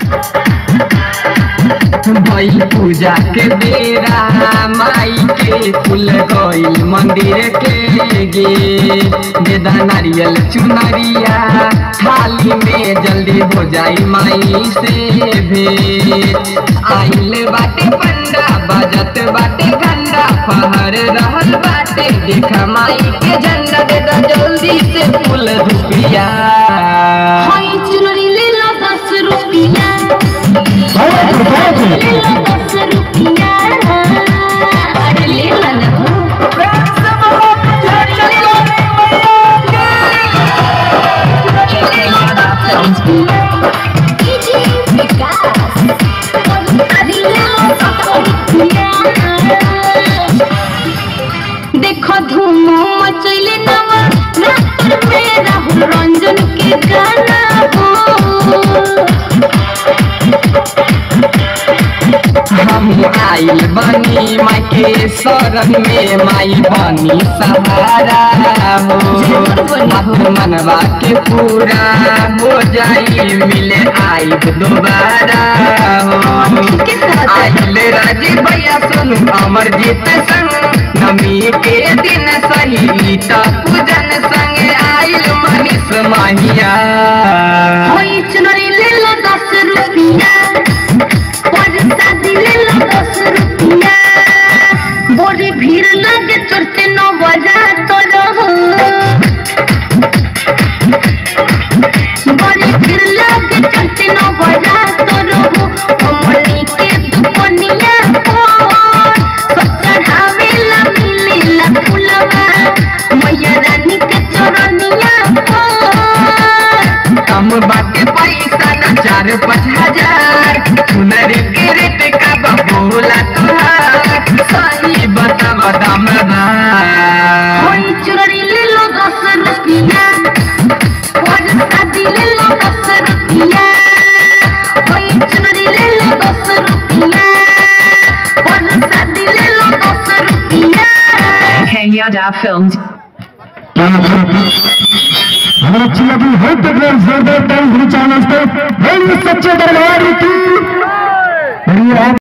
भइल पूजा के बेरा माई के फूल गइल मंदिर के गे बेदा नारियल चुनरिया थाली में जल्दी हो जाई माई से भेंट आइल बाटे पंडा बजत बाटे घंटा फहर रहल बाटे देखा माई के झंडा दे दा जल्दी से फूल रुपिया हाय चुनरी ले लो दस रुपया भरतपुर भरतपुर ले लो दस रुपया अरे ले लो ना कीजिए विकास अरे ले लो दस रुपया देखो धूम मचैले नवा रात में राहुल रंजन के गाना हो हम आइल बनी माई के शरण में माई बनी सहारा हो मत मनवा के पूरा हो जाई मिले आई दोबारा हो आइल राजी भैया सुन अमर जीत संग नमी के दिन सही त पूजन संग आइल मनीष माहिया होई चुनरी ले लो दस रुपया और शादी ले लो दस रुपया बड़ी भीड़ लगे चढ़ते नौ बजा तो रहो बड़ी भीड़ लगे चढ़ते नौ बजा तो रहो अमली के दुपनिया पर सब चढ़ावेला मिलेला फुलवा मैया रानी के चरनिया पर कम बाटे पैसा न चार पाँच हजार सुनर के रेट का बबूला तुहार सही बता दाम होई चुनरी ले लो दस रुपया और शादी ले लो दस रुपया होई चुनरी ले लो दस रुपया और शादी ले लो दस रुपया Kenya Films. हमारा अच्छी लगी है तो जोरदार टाइम चैनल पे सच्चे दरबार की